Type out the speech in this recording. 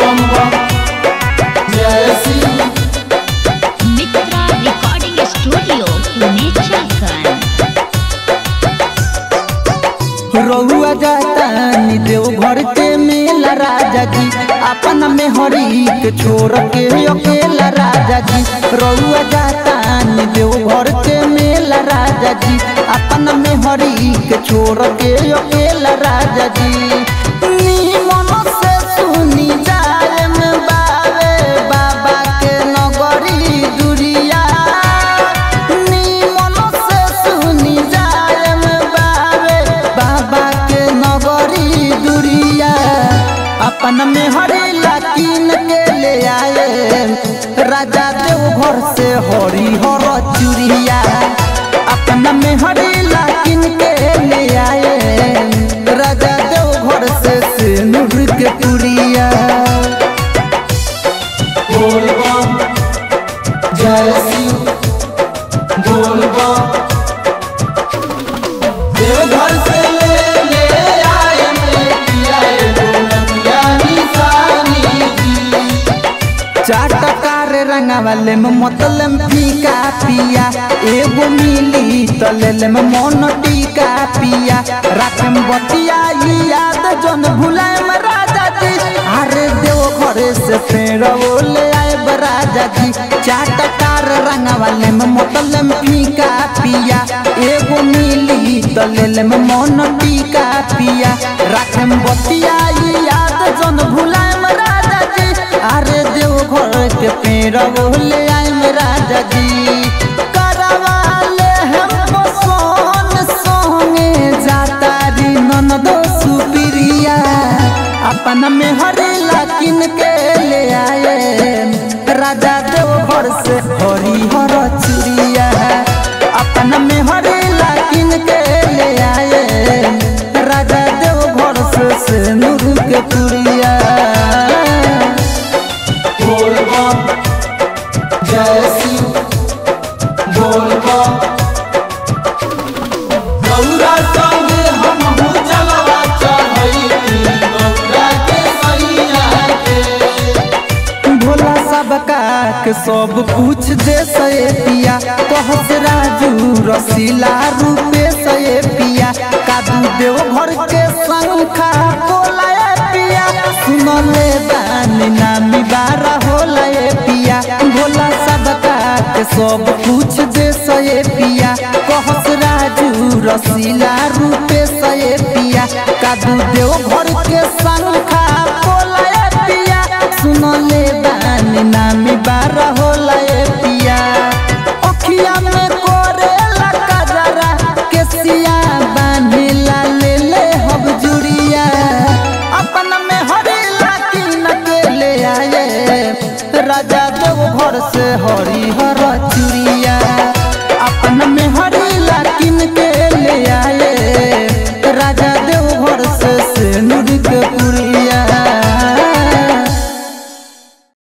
बम बम जय Shiv Mitra recording studio Pune Jharkhand रउआ जातानी देव घर के मेला राजा जी अपन में हरी के छोड़ के अकेला राजा जी रउआ जातानी देव घर के मेला राजा जी अपन में हरी के छोड़ के अकेला राजा जी निमन से सुनी जाए में बावे बाबा के नगरी दुरिया निमन से सुनी जाए में बावे बाबा के नगरी दुरिया अपन में हरी लाकिन के ले आए राजा देव घर से हरी हर चुरिया अपन में हरी लाकिन के ले आए राजा देव घर से सिंदूर के पुरिया बोल बम जय शिव बोल बम देवघर से ले ले आए मैं पिया गोलकिया निशानी जी चाटकार रंगवाले में मतलब फीका पिया एगो मिली तलेले में मन टीका पिया रात में बतिया ई याद जन भुलाए में राजा जी अरे देव घरे से फेर ले आए राजा जी चाटकार रंगवाले में मतलब फीका पिया एगो मिली तलेले में मन टीका पिया रात में बतिया ई याद जन भुलाए में राजा जी अरे देव घर के पेड़ बोले आए में राजा जी करवा ले हम सोन सोंगे जाता री ननदो सुप्रिया अपन में हरे लाकिन के ले आए राजा देव घर से हरी हर चुरिया अपन में हरे लाकिन के ले आए राजा देव घर से सिंदूर के पुरिया बोल बम जय शिव बोल बम गौरा संगे हम हूँ जलवा चढ़ैती गौरा के सैया के भोला सबका के सब कुछ दे से पिया कहस राजू रसीला रूपे से पिया कादू देव घर के संखा बोला पिया सुन ले दानी नामी बारा होला ए पिया भोला सबका के सब कुछ दे से पिया कहस राजू रसीला रूपे से पिया कादू देव घर के संखा बोला पिया सुन ले